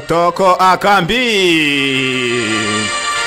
toko akambi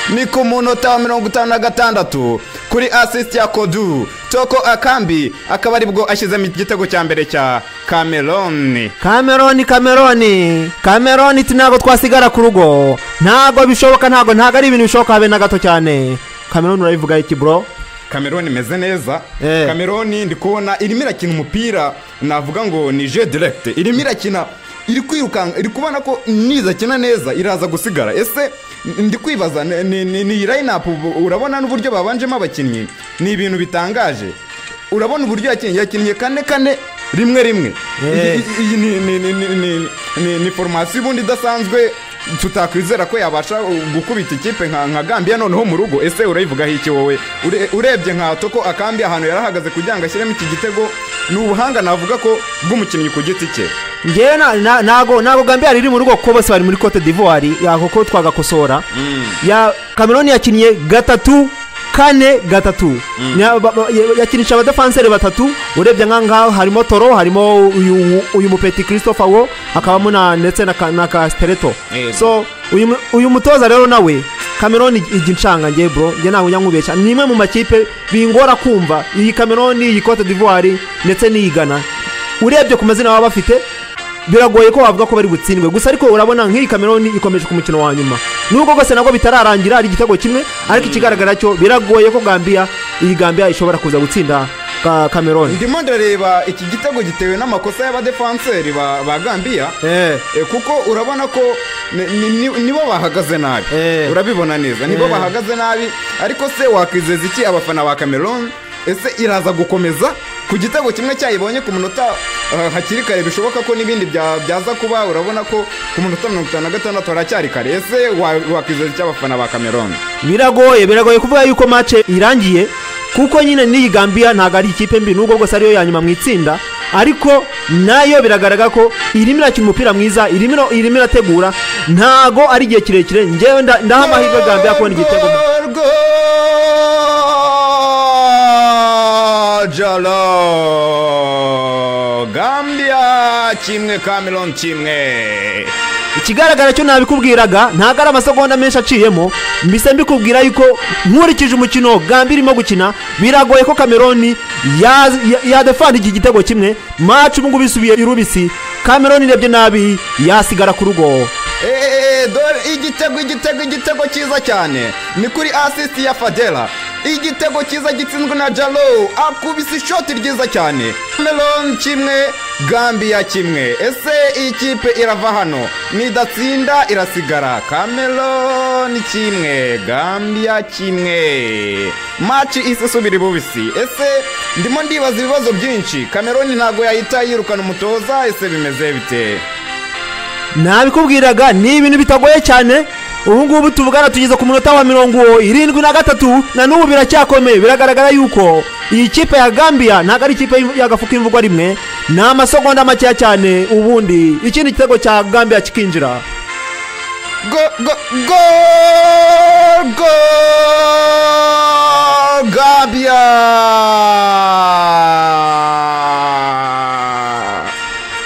ni ku munota wa mirongo itanu na gatandatu kuri asisiti ya kodu toko akambi akaba aribwo ashyizemo igitego cya mbere cya kameroni kameroni kameroni kameroni iti ntabwo twasigara ku rugo ntabwo bishoboka ntabwo ntabwo ari ibintu bishoboka habe na gato cyane kameroni urabivuga iki bro kameroni imeze neza Eh. kameroni ndi kubona irimo irakina umupira navuga ngo ni je direkite irimo irakina iri kwirukanka iri kubona ko nizakina neza iraza gusigara ese ndi kwibaza ni- ni ni- ni iyi rayinapu ubu- urabona n'uburyo babanjemo abakinnyi ni ibintu bitangaje urabona uburyo yakinnye yakinnye kane kane rimwe rimwe Eh. iyi iyi ni ni ni ni ni ni ni foromasiyo ubundi idasanzwe tutakwizera ko yabasha uh, gukubita ikipe nka nka gambiya noneho mu rugo ese urayivugaho iki wowe Ure- urebye nka toko akambi ahantu yarahagaze kugira ngo ashyiremo iki gitego ni ubuhanga navuga ko bw'umukinnyi ku giti cye ngewe na- na- ntabwo ntabwo gambiyari iri mu rugo kuko bose bari muri cote d'ivoire yako ko twagakosora ya kameroni yakinnye gatatu kane gatatu Ya- ba- ba- ya- yakinisha abadafanseri batatu urebye nk'aho ngaho harimo toro harimo uyu uyu mupeti christopher wo hakabamo na ndetse na ka- na kasitereto Eh. so uyu mu- uyu mutoza rero nawe kameroni ijya inshanga nge bro njye ntabwo njya nkubeshya ni imwe mu makipe bingora kumva iyi kameroni iyi cote d'ivoire ndetse n'iyi Ghana urebye ku mazina baba bafite biragoye ko wavuga ko bari butsindwe gusa ariko urabona nk'iyi kameroni ikomeje ku mukino wa nyuma nubwo rwose nabwo bitararangira ari igitego kimwe ariko ikigaragara cyo biragoye ko gambiya iyi gambiya ishobora kuza gutsinda ka kameroni ndimo ndareba iki gitego gitewe n'amakosa y'abadefanseri ba ba gambiya Eh. Eh, kuko urabona ko ni- ni- ni- nibo bahagaze nabi Eh. urabibona neza nibo Eh. bahagaze nabi ariko se wakwizeza iki abafana ba cameroon ese iraza gukomeza ku gitego kimwe cyayibonye ku munota ah, hakiri kare bishoboka ko n'ibindi bya- byaza kuba urabona ko ku munota mirongo itanu na gatandatu haracyari kare ese wa- wakwizeza iki abafana ba cameroon biragoye biragoye kuvuga yuko mace irangiye kuko nyine n'iyi gambiya ntabwo ari ikipe mbi nubwo rwose ariyo ya nyuma mu itsinda ariko nayo biragaragara ko irimo irakina umupira mwiza irimo ira- irimo irategura ntago ari igihe kirekire ngewe nda- ndaha amahirwe gambiya kubona igitego Gorgo Jalo Gambia kimwe Cameroon kimwe ikigaragara cyo nabikubwiraga ntabwo ari amasegonda menshi aciyemo mbise mbikubwira yuko nkurikije umukino gambi irimo gukina biragoye ko kameroni ya- ya- yadefanda iki gitego kimwe maci ubu ngubu isubiye irubisi kameroni irebye nabi yasigara ku rugo Eee, dore igitego igitego igitego cyiza cyane ni kuri asisiti ya fadela igitego cyiza gitsinzwe na jalo akubise ishoti ryiza cyane cameroon kimwe gambiya kimwe ese iyi kipe irava hano nidatsinda irasigara cameroon kimwe gambiya kimwe maci isesubira bubisi ese ndimo ndibaza ibibazo byinshi cameroon ntabwo yahita yirukana umutoza ese bimeze bite nabikubwiraga ni ibintu bitagoye cyane ubu ngubu tuvugana tugeze ku munota wa mirongo irindwi na gatatu na n'ubu biracyakomeye biragaragara yuko iyi kipe ya gambiya ntabwo ari ikipe y'im- y'agafuka imvugwa rimwe ni amasegonda makeya cyane ubundi ikindi gitego cya gambiya kikinjira go go go go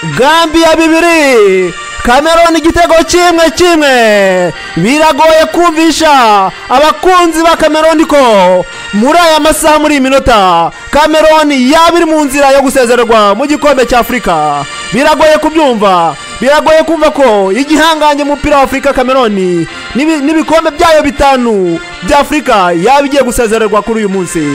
Gambia gambiya bibiri kameroni igitego kimwe kimwe biragoye kumvisha abakunzi ba kameroni ko muri aya masaha muri iyi minota kameroni yaba iri mu nzira yo gusezererwa mu gikombe cya afurika biragoye kubyumva biragoye kumva ko igihangange mu mupira wa afurika kameroni n'ibi- n'ibikombe byayo bitanu bya afurika yaba igiye gusezererwa kuri uyu munsi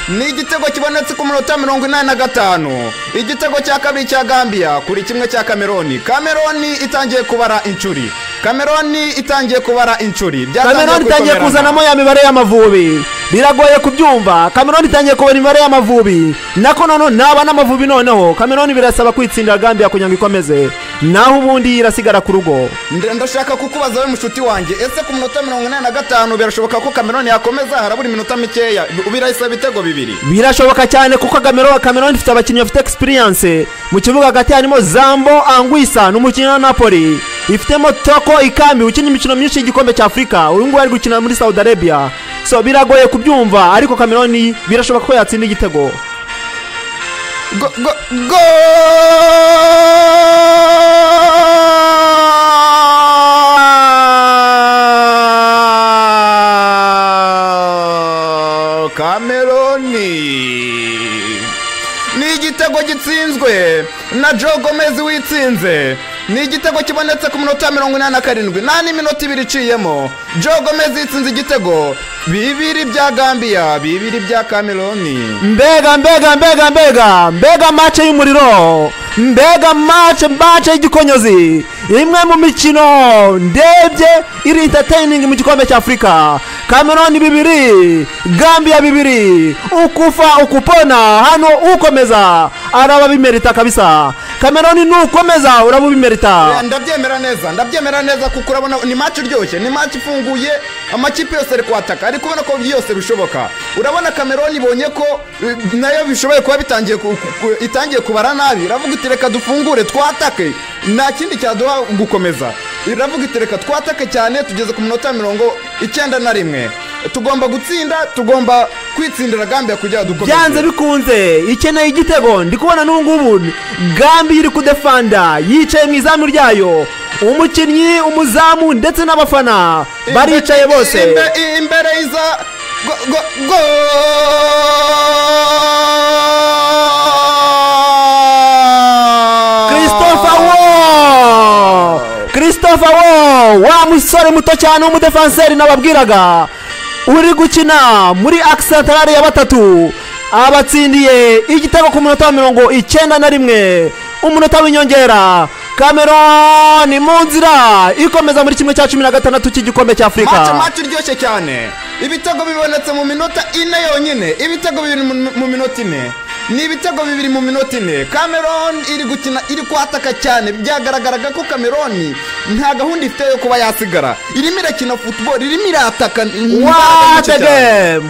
ni igitego kibonetse ku munota mirongo inani na gatanu igitego cya kabiri cya gambia kuri kimwe cya kameroni kameroni itangiye kubara inshuri kameroni itangiye kubara inshuri Byatangiye kameroni itangiye kwikomera. kuzanamo ya mibare y'amavubi biragoye kubyumva kameroni itangiye kubona imibare y'amavubi nako noneho naba n'amavubi noneho kameroni birasaba kwitsindira gambiya kugira ngo ikomeze naho ubundi irasigara ku rugo Nda- ndashaka kukubaza we mushuti wanjye ese ku munota mirongo inani na gatanu birashoboka ko kameroni yakomeza harabura iminota mikeya birahisa ibitego bibiri birashoboka cyane kuko Gamero- kameroni ifite abakinnyi bafite experience mu kibuga hagati harimo zambo angwisa n'umukinnyi wa napoli ifitemo toko ikambi ukina imikino myinshi y'igikombe cya afurika uyu nguyu ari gukina muri saudi arabia so biragoye kubyumva ariko kameroni birashoboka ko yatsinda igitego go, go, go! igitego gitsinzwe na joe gomez witsinze ni igitego kibonetse ku minota mirongo inani na karindwi nta n'iminota ibiri iciyemo joe gomez yitsinze igitego bibiri bya gambiya bibiri bya cameroon mbega mbega mbega mbega mbega mace y'umuriro mbega mace mace y'igikonyozi imwe mu mikino ndebye iri entertaining mu gikombe cy'afurika kameroni bibiri gambiya bibiri ukufa ukupona hano ukomeza araba bimerita kabisa kameroni nukomeza uraba ubimerita ndabyemera neza ndabyemera neza kuko urabona ni match iryoshye ni match ifunguye amakipe yose ari kwataka ariko ubona ko byose bishoboka urabona cameroon ibonye ko eh, nayo bishoboye kuba bitangiye ku- ku- ku- itangiye kubara nabi iravuga iti reka dufungure twatake nta kindi cyaduha gukomeza iravuga iti reka twatake cyane tugeze ku minota mirongo icyenda na rimwe tugomba gutsinda tugomba kwitsindira gambiya kugira ngo dukomeze byanze bikunze ikeneye igitego ndi kubona n'ubungubu gambi iri kudefanda yicaye mu izamu ryayo umukinnyi umuzamu ndetse n'abafana baricaye bose Imbe- imbere iza go- go- go- christopher wo christopher wo wa musore muto cyane w'umudefanseri nababwiraga uri gukina muri akisantarari ya batatu abatsindiye igitego ku munota wa mirongo icyenda na rimwe umunota w'inyongera kameroni mu nzira ikomeza muri kimwe cya cumi na gatandatu cy'igikombe Macho cy'afurika macho iryoshye cyane ibitego bibonetse mu minota ine yonyine ibitego bibiri mu- mu minota ine ni ibitego bibiri mu minota ine cameron iri gukina iri kwataka cyane byagaragaraga ko cameron nta gahunda ifite yo kuba yasigara irimo irakina football irimo irataka imbaraga nyinshi What a cyane. game!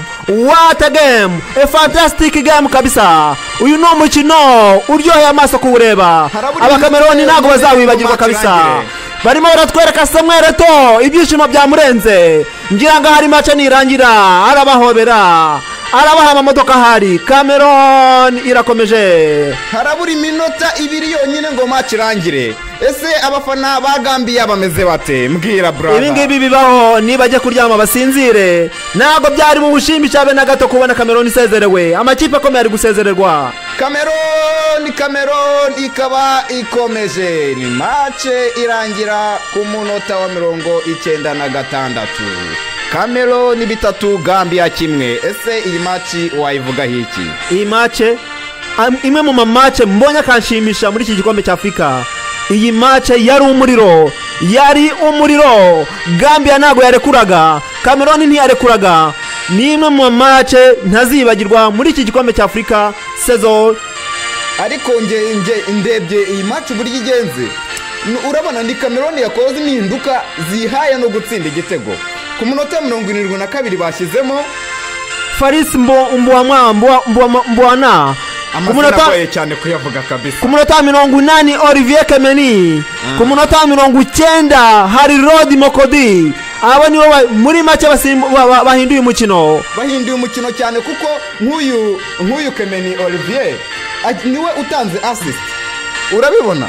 What a game! A fantastic game kabisa! Uyu ni umukino uryoheye amaso kuwureba. Harabura Abakameroni iminota ntabwo mirongo ine bazawibagirwa ngo match kabisa. irangire. Barimo baratwereka Samuel Eto ibyishimo byamurenze. Ngira ngo hari mace nirangira arabahobera. Arabaha amamodoka ahari. Cameroon irakomeje. harabura iminota ibiri yonyine ngo match irangire ese abafana ba gambiya bameze bate mbwira brother ibi ngibi bibaho nibajya kuryama basinzire ntabwo byari mu bushimisha be na gato kubona kameroni isezerewe amakipe akomeye ari gusezererwa Cameroon Cameroon ikaba ikomeje ni mace irangira ku munota wa mirongo icyenda na gatandatu Cameroon bitatu Gambia kimwe ese iyi maci wayivugaho iki iyi mace am- imwe mu mamace mbonye akanshimisha muri iki gikombe cya afurika iyi mace yari umuriro yari umuriro gambiya ntabwo yarekuraga kameroni ntiyarekuraga ni imwe mu mamace ntazibagirwa muri iki gikombe cya afurika sezo ariko nge, nge ndebye iyi maci uburyo igenze n- urabona ni Cameroon yakoze impinduka zihaye no gutsinda igitego ku munota wa mirongo irindwi na kabiri bashyizemo farisi mbo- mbuwamwa- mbuwa- mbuwa- mbuwana ku amazina munota agoye cyane kuyavuga kabisa ku munota wa mirongo inani olivier kemeni ku munota wa mirongo icyenda hari rodi mokodi abo nibo ba- muri make basimbu- ba- ba- bahinduye umukino bahinduye umukino cyane kuko nk'uyu nk'uyu kemeni olivier aj- niwe utanze assist urabibona